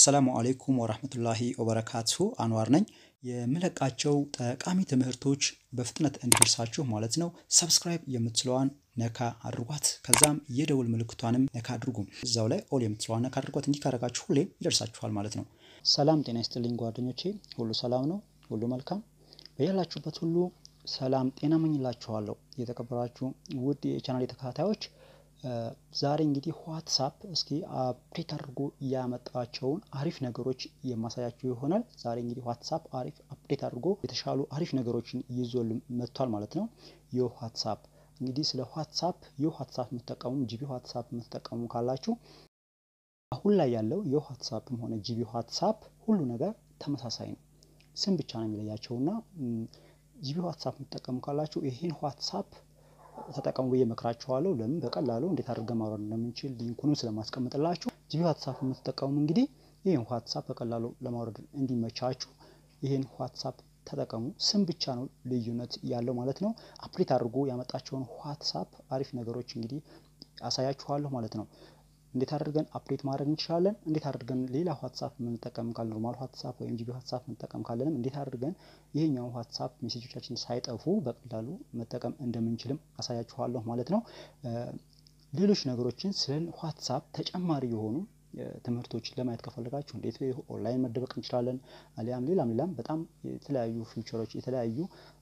አሰላሙ አሌይኩም ወራህመቱላሂ ወበረካቱ አንዋር ነኝ። የምለቃቸው ጠቃሚ ትምህርቶች በፍጥነት እንዲደርሳችሁ ማለት ነው ሰብስክራይብ የምትለዋን ነካ አድርጓት። ከዛም የደውል ምልክቷንም ነካ አድርጉ። እዛው ላይ ኦል የምትለዋን ነካ አድርጓት። እንዲህ ካደረጋችሁ ሁሌም ይደርሳችኋል ማለት ነው። ሰላም ጤና ይስጥልኝ ጓደኞቼ፣ ሁሉ ሰላም ነው፣ ሁሉ መልካም በያላችሁበት ሁሉ ሰላም ጤና መኝላችኋለሁ። የተከበራችሁ ውድ የቻናል ተከታታዮች ዛሬ እንግዲህ ዋትሳፕ እስኪ አፕዴት አድርጎ ያመጣቸውን አሪፍ ነገሮች የማሳያችሁ ይሆናል። ዛሬ እንግዲህ ዋትሳፕ አሪፍ አፕዴት አድርጎ የተሻሉ አሪፍ ነገሮችን ይዞልን መጥቷል ማለት ነው። ይህ ዋትሳፕ እንግዲህ ስለ ዋትሳፕ ይህ ዋትሳፕ የምትጠቀሙ ጂቢ ዋትሳፕ የምትጠቀሙ ካላችሁ አሁን ላይ ያለው የዋትሳፕም ሆነ ጂቢ ዋትሳፕ ሁሉ ነገር ተመሳሳይ ነው። ስም ብቻ ነው የሚለያቸው እና ጂቢ ዋትሳፕ የምትጠቀሙ ካላችሁ ይህን ዋትሳፕ ተጠቀሙ ብዬ እመክራችኋለሁ። ለምን በቀላሉ እንዴት አድርገን ማውረድ እንደምንችል ሊንኩንም ስለማስቀምጥላችሁ ጂቢ ዋትሳፕ የምትጠቀሙ እንግዲህ ይህን ዋትሳፕ በቀላሉ ለማውረድ እንዲመቻችሁ ይህን ዋትሳፕ ተጠቀሙ። ስም ብቻ ነው ልዩነት ያለው ማለት ነው። አፕዴት አድርጎ ያመጣቸውን ዋትሳፕ አሪፍ ነገሮች እንግዲህ አሳያችኋለሁ ማለት ነው። እንዴት አድርገን አፕዴት ማድረግ እንችላለን፣ እንዴት አድርገን ሌላ ዋትሳፕ የምንጠቀም ካለ ኖርማል ዋትሳፕ ወይም ጂቢ ዋትሳፕ የምንጠቀም ካለንም እንዴት አድርገን ይሄኛው ዋትሳፕ ሜሴጆቻችን ሳይጠፉ በቀላሉ መጠቀም እንደምንችልም አሳያችኋለሁ ማለት ነው። ሌሎች ነገሮችን ስለ ዋትሳፕ ተጨማሪ የሆኑ ትምህርቶችን ለማየት ከፈለጋችሁ እንዴት ኦንላይን መደበቅ እንችላለን፣ አሊያም ሌላም ሌላም በጣም የተለያዩ ፊውቸሮች የተለያዩ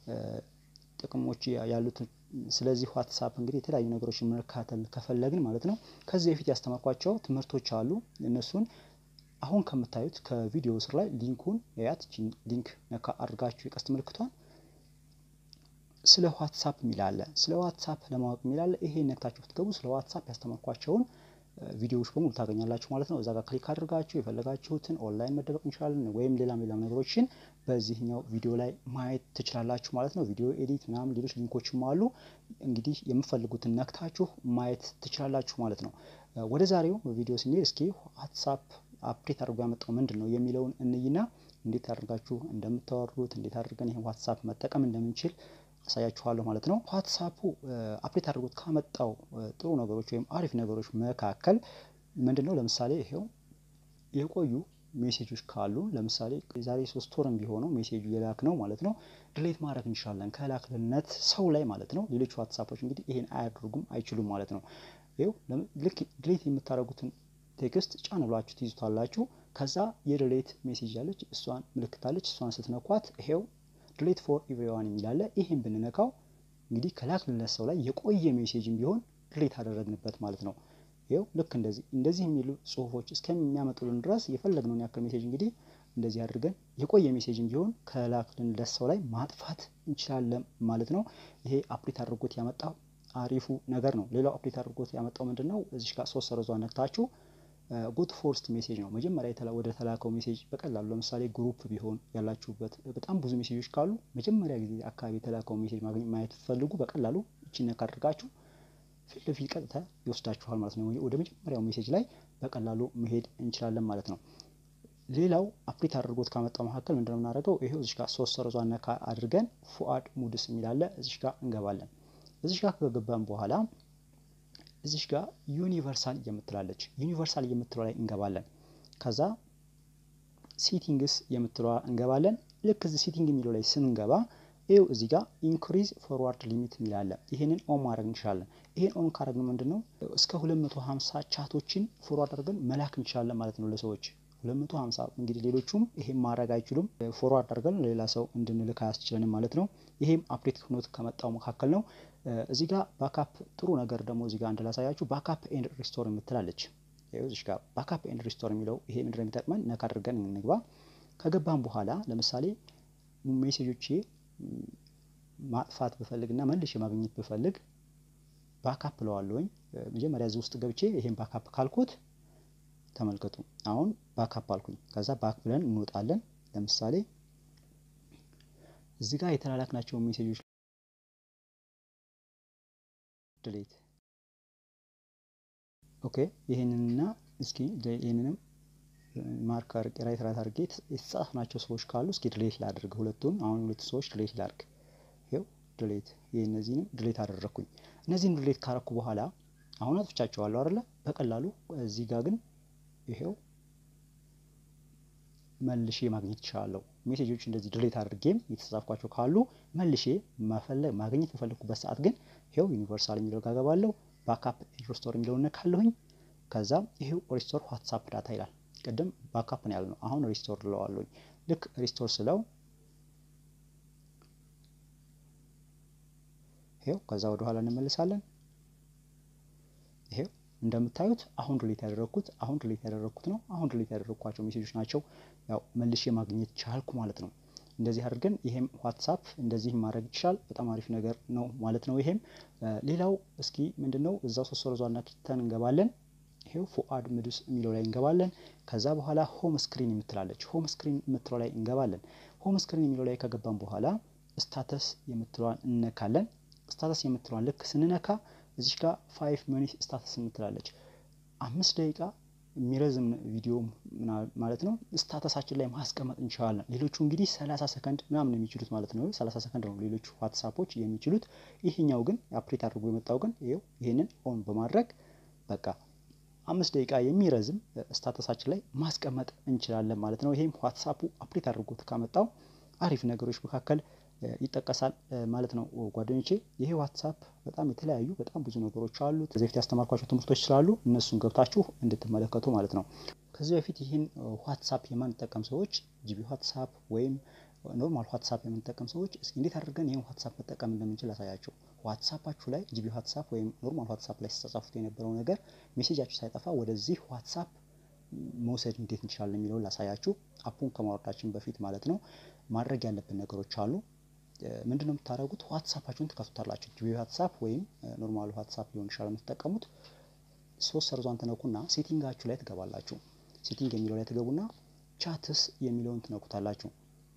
ጥቅሞች ያሉት ስለዚህ ዋትሳፕ እንግዲህ የተለያዩ ነገሮችን መከታተል ከፈለግን ማለት ነው ከዚህ በፊት ያስተማርኳቸው ትምህርቶች አሉ። እነሱን አሁን ከምታዩት ከቪዲዮ ስር ላይ ሊንኩን ያት ሊንክ ነካ አድርጋችሁ የቀስት ምልክቷን ስለ ዋትሳፕ የሚላለ ስለ ዋትሳፕ ለማወቅ የሚላለ ይሄ ነክታችሁ ብትገቡ ስለ ዋትሳፕ ያስተማርኳቸውን ቪዲዮዎች በሙሉ ታገኛላችሁ ማለት ነው። እዛ ጋር ክሊክ አድርጋችሁ የፈለጋችሁትን ኦንላይን መደበቅ እንችላለን ወይም ሌላም ሌላም ነገሮችን በዚህኛው ቪዲዮ ላይ ማየት ትችላላችሁ ማለት ነው። ቪዲዮ ኤዲት ምናምን ሌሎች ሊንኮችም አሉ። እንግዲህ የምፈልጉትን ነክታችሁ ማየት ትችላላችሁ ማለት ነው። ወደ ዛሬው ቪዲዮ ስንሄድ እስኪ ዋትሳፕ አፕዴት አድርጎ ያመጣው ምንድን ነው የሚለውን እንይና እንዴት አድርጋችሁ እንደምታወሩት እንዴት አድርገን ይህን ዋትሳፕ መጠቀም እንደምንችል አሳያችኋለሁ ማለት ነው። ዋትሳፑ አፕዴት አድርጎት ካመጣው ጥሩ ነገሮች ወይም አሪፍ ነገሮች መካከል ምንድን ነው? ለምሳሌ ይሄው የቆዩ ሜሴጆች ካሉ ለምሳሌ የዛሬ ሶስት ወርም ቢሆነው ሜሴጁ የላክ ነው ማለት ነው ድሌት ማድረግ እንችላለን ከላክልነት ሰው ላይ ማለት ነው። ሌሎች ዋትሳፖች እንግዲህ ይሄን አያደርጉም አይችሉም ማለት ነው። ይኸው ልክ ድሌት የምታደርጉትን ቴክስት ጫን ብላችሁ ትይዙታላችሁ። ከዛ የድሌት ሜሴጅ ያለች እሷን ምልክታለች እሷን ስትነኳት ይሄው ድሌት ፎር ኤቭሪዋን የሚላለ ይሄን ብንነካው እንግዲህ ከላክልነት ሰው ላይ የቆየ ሜሴጅም ቢሆን ድሌት አደረግንበት ማለት ነው። ይኸው ልክ እንደዚህ እንደዚህ የሚሉ ጽሁፎች እስከሚያመጡልን ድረስ የፈለግነውን ያክል ሜሴጅ እንግዲህ እንደዚህ አድርገን የቆየ ሜሴጅም ቢሆን ከላክልንለት ሰው ላይ ማጥፋት እንችላለን ማለት ነው። ይሄ አፕዴት አድርጎት ያመጣው አሪፉ ነገር ነው። ሌላው አፕዴት አድርጎት ያመጣው ምንድን ነው? እዚህ ጋር ሶስት ሰረዟ ነክታችሁ ጉድ ፎርስት ሜሴጅ ነው። መጀመሪያ ወደ ተላከው ሜሴጅ በቀላሉ ለምሳሌ ግሩፕ ቢሆን ያላችሁበት በጣም ብዙ ሜሴጆች ካሉ መጀመሪያ ጊዜ አካባቢ የተላከው ሜሴጅ ማየት ፈልጉ በቀላሉ እቺን ነካ አድርጋችሁ ፊት ለፊት ቀጥታ ይወስዳችኋል ማለት ነው። ወደ መጀመሪያው ሜሴጅ ላይ በቀላሉ መሄድ እንችላለን ማለት ነው። ሌላው አፕዴት አድርጎት ካመጣው መካከል ምንድነው የምናደርገው? ይሄው እዚህ ጋር ሶስት ሰረዟ ነካ አድርገን ፉአድ ሙድስ የሚላለ እዚህ ጋር እንገባለን። እዚህ ጋር ከገባን በኋላ እዚሽ ጋር ዩኒቨርሳል የምትላለች ዩኒቨርሳል የምትለው ላይ እንገባለን። ከዛ ሴቲንግስ የምትለዋ እንገባለን። ልክ እዚህ ሴቲንግ የሚለው ላይ ስንገባ ይኸው እዚህ ጋር ኢንክሪዝ ፎርዋርድ ሊሚት የሚላለ ይህንን ኦን ማድረግ እንችላለን። ይህን ኦን ካደረግን ምንድን ነው እስከ 250 ቻቶችን ፎርዋርድ አድርገን መላክ እንችላለን ማለት ነው ለሰዎች 250 እንግዲህ ሌሎቹም ይሄም ማድረግ አይችሉም። ፎርዋርድ አድርገን ሌላ ሰው እንድንልክ አያስችለንም ማለት ነው። ይሄም አፕዴት ሆኖት ከመጣው መካከል ነው። እዚህ ጋር ባካፕ ጥሩ ነገር ደግሞ እዚህ ጋር እንደላሳያችሁ ባካፕ ኤንድ ሪስቶር የምትላለች እዚህ ጋር ባካፕ ኤንድ ሪስቶር የሚለው ይሄ ምንድነው የሚጠቅመን ነካ አድርገን እንግባ። ከገባን በኋላ ለምሳሌ ሜሴጆቼ ማጥፋት ብፈልግ እና መልሼ ማግኘት ብፈልግ ባካፕ ለዋለሁኝ። መጀመሪያ እዚህ ውስጥ ገብቼ ይሄን ባካፕ ካልኩት ተመልከቱ አሁን ባካፕ አልኩኝ። ከዛ ባክ ብለን እንወጣለን። ለምሳሌ እዚህ ጋር የተላላክናቸው ሜሴጆች ድሌት ኦኬ። ይህንንና እስኪ ይህንንም ማርክ አድርጌ ራይት ራይት አድርጌ የተጻፍናቸው ሰዎች ካሉ እስኪ ድሌት ላድርግ። ሁለቱን አሁን ሁለት ሰዎች ድሌት ላድርግ። ይኸው ድሌት ይህ እነዚህንም ድሌት አደረግኩኝ። እነዚህን ድሌት ካረኩ በኋላ አሁን አጥፍቻቸዋለሁ አይደለ? በቀላሉ እዚህ ጋር ግን ይሄው መልሼ ማግኘት እችላለሁ። ሜሴጆች እንደዚህ ድሌት አድርጌም የተጻፍኳቸው ካሉ መልሼ መፈለግ ማግኘት በፈለግኩበት ሰዓት ግን ይኸው ዩኒቨርሳል የሚለው ጋር ገባለሁ። ባካፕ ሪስቶር የሚለውን ነካለሁኝ። ከዛ ይሄው ሪስቶር ዋትሳፕ ዳታ ይላል። ቅድም ባካፕ ነው ያልነው፣ አሁን ሪስቶር እለዋለሁኝ። ልክ ሪስቶር ስለው ይሄው ከዛ ወደ ኋላ እንመልሳለን። ይሄው እንደምታዩት አሁን ድሌት ያደረግኩት አሁን ድሌት ያደረግኩት ነው። አሁን ድሌት ያደረግኳቸው ሜሴጆች ናቸው። ያው መልሼ ማግኘት ቻልኩ ማለት ነው። እንደዚህ አድርገን ይሄም ዋትሳፕ እንደዚህ ማድረግ ይችላል። በጣም አሪፍ ነገር ነው ማለት ነው። ይሄም ሌላው እስኪ ምንድን ነው እዛው ሶስት ወረዟና ኪተን እንገባለን። ይሄው ፉአድ ምዱስ የሚለው ላይ እንገባለን። ከዛ በኋላ ሆም ስክሪን የምትላለች ሆም ስክሪን የምትለው ላይ እንገባለን። ሆም ስክሪን የሚለው ላይ ከገባን በኋላ ስታተስ የምትለዋን እነካለን። ስታተስ የምትለዋን ልክ ስንነካ እዚች ጋር ፋይቭ ሚኒት ስታተስ የምትላለች አምስት ደቂቃ የሚረዝም ቪዲዮ ማለት ነው ስታተሳችን ላይ ማስቀመጥ እንችላለን። ሌሎቹ እንግዲህ ሰላሳ ሰከንድ ምናምን የሚችሉት ማለት ነው። ሰላሳ ሰከንድ ነው ሌሎቹ ዋትሳፖች የሚችሉት። ይሄኛው ግን አፕዴት አድርጎ የመጣው ግን ይኸው ይሄንን ኦን በማድረግ በቃ አምስት ደቂቃ የሚረዝም ስታተሳችን ላይ ማስቀመጥ እንችላለን ማለት ነው። ይሄም ዋትሳፑ አፕዴት አድርጎት ካመጣው አሪፍ ነገሮች መካከል ይጠቀሳል ማለት ነው ጓደኞቼ። ይሄ ዋትሳፕ በጣም የተለያዩ በጣም ብዙ ነገሮች አሉት። ከዚህ በፊት ያስተማርኳቸው ትምህርቶች ስላሉ እነሱን ገብታችሁ እንድትመለከቱ ማለት ነው። ከዚህ በፊት ይህን ዋትሳፕ የማንጠቀም ሰዎች ጂቢ ዋትሳፕ ወይም ኖርማል ዋትሳፕ የምንጠቀም ሰዎች እስኪ እንዴት አድርገን ይህን ዋትሳፕ መጠቀም እንደምንችል አሳያቸው። ዋትሳፓችሁ ላይ ጂቢ ዋትሳፕ ወይም ኖርማል ዋትሳፕ ላይ ስተጻፉት የነበረው ነገር ሜሴጃችሁ ሳይጠፋ ወደዚህ ዋትሳፕ መውሰድ እንዴት እንችላለን የሚለውን ላሳያችሁ። አፑን ከማውረዳችን በፊት ማለት ነው ማድረግ ያለብን ነገሮች አሉ። ምንድን ነው የምታደርጉት? ዋትሳፓችሁን ትከፍቱታላችሁ። ጂቢ ዋትሳፕ ወይም ኖርማል ዋትሳፕ ሊሆን ይችላል የምትጠቀሙት። ሶስት ሰርዟን ትነኩና ሴቲንጋችሁ ላይ ትገባላችሁ። ሴቲንግ የሚለው ላይ ትገቡና ቻትስ የሚለውን ትነኩታላችሁ።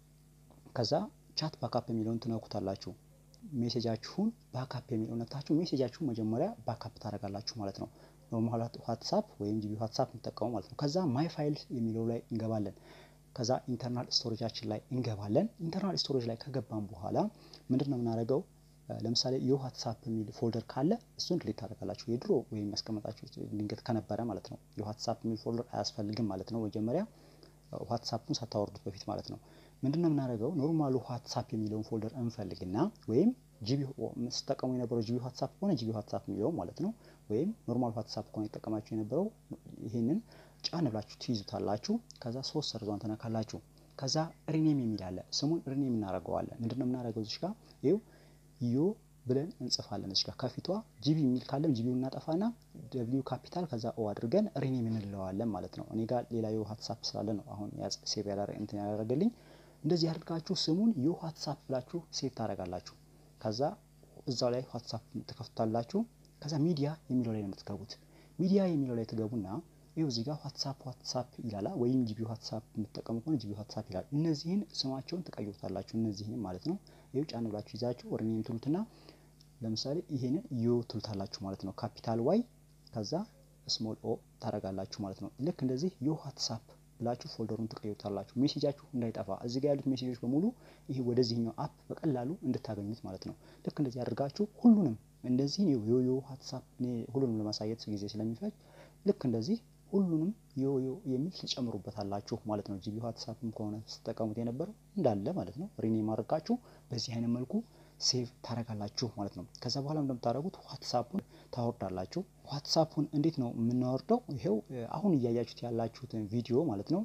ከዛ ቻት ባካፕ የሚለውን ትነኩታላችሁ። ሜሴጃችሁን ባካፕ የሚለው ነክታችሁ ሜሴጃችሁን መጀመሪያ ባካፕ ታደርጋላችሁ ማለት ነው። ኖርማል ዋትሳፕ ወይም ጂቢ ዋትሳፕ የምትጠቀሙ ማለት ነው። ከዛ ማይ ፋይል የሚለው ላይ እንገባለን። ከዛ ኢንተርናል ስቶሬጃችን ላይ እንገባለን። ኢንተርናል ስቶሬጅ ላይ ከገባን በኋላ ምንድን ነው የምናደርገው? ለምሳሌ የዋትሳፕ የሚል ፎልደር ካለ እሱን ድሌት ታደርጋላችሁ። የድሮ ወይም ያስቀመጣችሁ ድንገት ከነበረ ማለት ነው። የዋትሳፕ የሚል ፎልደር አያስፈልግም ማለት ነው። መጀመሪያ ዋትሳፑን ሳታወርዱት በፊት ማለት ነው። ምንድን ነው የምናደርገው? ኖርማሉ ዋትሳፕ የሚለውን ፎልደር እንፈልግና ወይም ጂቢ ስጠቀሙ የነበረው ጂቢ ዋትሳፕ ከሆነ ጂቢ ዋትሳፕ የሚለው ማለት ነው። ወይም ኖርማል ዋትሳፕ ከሆነ የጠቀማችሁ የነበረው ይህንን ጫን ብላችሁ ትይዙታላችሁ። ከዛ ሶስት ሰርዟን ትነካላችሁ። ከዛ ሪኔም የሚል አለ። ስሙን ሪኔም እናደርገዋለን። ምንድን ነው የምናደርገው? እዚህ ጋር ይኸው ዮ ብለን እንጽፋለን። እዚህ ጋር ከፊቷ ጂቢ የሚል ካለም ጂቢውን እናጠፋና ደብሊው ካፒታል ከዛ ኦ አድርገን ሪኔም እንለዋለን ማለት ነው። እኔ ጋር ሌላ የዋትሳፕ ስላለ ነው አሁን ሴቭ እንትን ያደረገልኝ። እንደዚህ አድርጋችሁ ስሙን የዋትሳፕ ብላችሁ ሴቭ ታደርጋላችሁ። ከዛ እዛው ላይ ዋትሳፕ ትከፍታላችሁ። ከዛ ሚዲያ የሚለው ላይ ነው የምትገቡት። ሚዲያ የሚለው ላይ ትገቡና ይኸው እዚህ ጋር ዋትሳፕ ዋትሳፕ ይላላ ወይም ጂቢ ዋትሳፕ የምትጠቀሙ ከሆነ ጂቢ ዋትሳፕ ይላል። እነዚህን ስማቸውን ትቀይሩታላችሁ። እነዚህን ማለት ነው። ይኸው ጫን ብላችሁ ይዛችሁ ሪኔም ትሉትና ለምሳሌ ይሄንን ዮ ትሉታላችሁ ማለት ነው። ካፒታል ዋይ ከዛ ስሞል ኦ ታደርጋላችሁ ማለት ነው። ልክ እንደዚህ ዮ ዋትሳፕ ብላችሁ ፎልደሩን ትቀይሩታላችሁ። ሜሴጃችሁ እንዳይጠፋ እዚህ ጋር ያሉት ሜሴጆች በሙሉ ይሄ ወደዚህኛው አፕ በቀላሉ እንድታገኙት ማለት ነው። ልክ እንደዚህ አድርጋችሁ ሁሉንም እንደዚህ ዮ ዮ ዋትሳፕ ሁሉንም ለማሳየት ጊዜ ስለሚፈጅ ልክ እንደዚህ ሁሉንም ዮ ዮ የሚል ትጨምሩበታላችሁ ማለት ነው። ጂቢ ዋትሳፕም ከሆነ ስትጠቀሙት የነበረው እንዳለ ማለት ነው። ሪኔም አድርጋችሁ በዚህ አይነት መልኩ ሴቭ ታደርጋላችሁ ማለት ነው። ከዛ በኋላ እንደምታደርጉት ዋትሳፑን ታወርዳላችሁ። ዋትሳፑን እንዴት ነው የምናወርደው? ይሄው አሁን እያያችሁት ያላችሁትን ቪዲዮ ማለት ነው።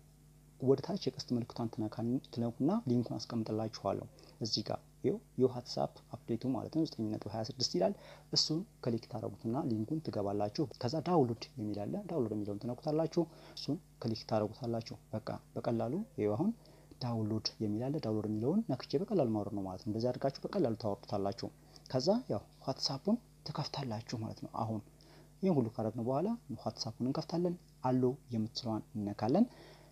ወደ ታች የቀስት ምልክቷን ትነኩና ሊንኩን አስቀምጥላችኋለሁ እዚህ ጋር ይኸው የዋትሳፕ አፕዴቱ ማለት ነው 9.26 ይላል። እሱን ክሊክ ታደረጉትና ሊንኩን ትገባላችሁ። ከዛ ዳውንሎድ የሚል አለ። ዳውንሎድ የሚለውን ትነኩታላችሁ። እሱን ክሊክ ታደረጉታላችሁ። በቃ በቀላሉ ይኸው አሁን ዳውንሎድ የሚል አለ። ዳውንሎድ የሚለውን ነክቼ በቀላሉ ማውረድ ነው ማለት ነው። እንደዚህ አድርጋችሁ በቀላሉ ታወርዱታላችሁ። ከዛ ያው ዋትሳፑን ትከፍታላችሁ ማለት ነው። አሁን ይህን ሁሉ ካደረግን በኋላ ዋትሳፑን እንከፍታለን። አሎ የምትለዋን እነካለን።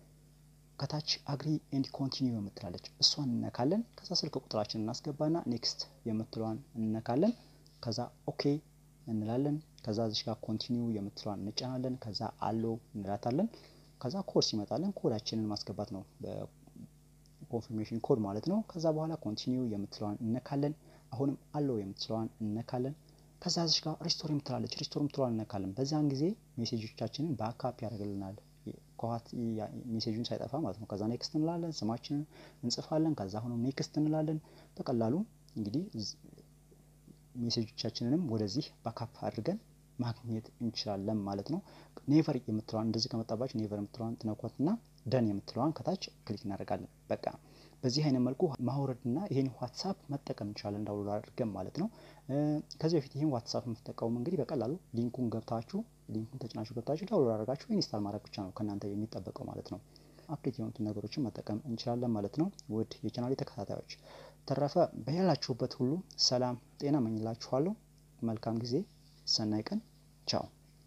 ከታች አግሪ ኤንድ ኮንቲኒው የምትላለች እሷን እነካለን። ከዛ ስልክ ቁጥራችን እናስገባና ኔክስት የምትለዋን እነካለን። ከዛ ኦኬ እንላለን። ከዛ እዚህ ጋር ኮንቲኒው የምትለዋን እንጫናለን። ከዛ አሎ እንላታለን። ከዛ ኮድ ሲመጣለን ኮዳችንን ማስገባት ነው፣ በኮንፊርሜሽን ኮድ ማለት ነው። ከዛ በኋላ ኮንቲኒው የምትለዋን እነካለን። አሁንም አሎ የምትለዋን እነካለን። ከዛ እዚህ ጋር ሪስቶር የምትላለች ሪስቶር የምትለዋን እነካለን። በዛን ጊዜ ሜሴጆቻችንን በአካፕ ያደርግልናል ከኋት ሜሴጁን ሳይጠፋ ማለት ነው። ከዛ ኔክስት እንላለን፣ ስማችንን እንጽፋለን። ከዛ አሁንም ኔክስት እንላለን። በቀላሉ እንግዲህ ሜሴጆቻችንንም ወደዚህ ባካፕ አድርገን ማግኘት እንችላለን ማለት ነው። ኔቨር የምትለዋን እንደዚህ ከመጣባችሁ ኔቨር የምትለዋን ትነኳትና ደን የምትለዋን ከታች ክሊክ እናደርጋለን። በቃ በዚህ አይነት መልኩ ማውረድና ይሄን ዋትሳፕ መጠቀም እንችላለን ዳውንሎድ አድርገን ማለት ነው። ከዚህ በፊት ይህን ዋትሳፕ የምትጠቀሙ እንግዲህ በቀላሉ ሊንኩን ገብታችሁ ሊንኩን ተጭናችሁ ገብታችሁ ዳውንሎድ አድርጋችሁ ኢንስታል ማድረግ ብቻ ነው ከእናንተ የሚጠበቀው ማለት ነው። አፕዴት የሆኑትን ነገሮችን መጠቀም እንችላለን ማለት ነው። ውድ የቻናሌ ተከታታዮች ተረፈ በያላችሁበት ሁሉ ሰላም ጤና መኝላችኋለሁ። መልካም ጊዜ፣ ሰናይ ቀን፣ ቻው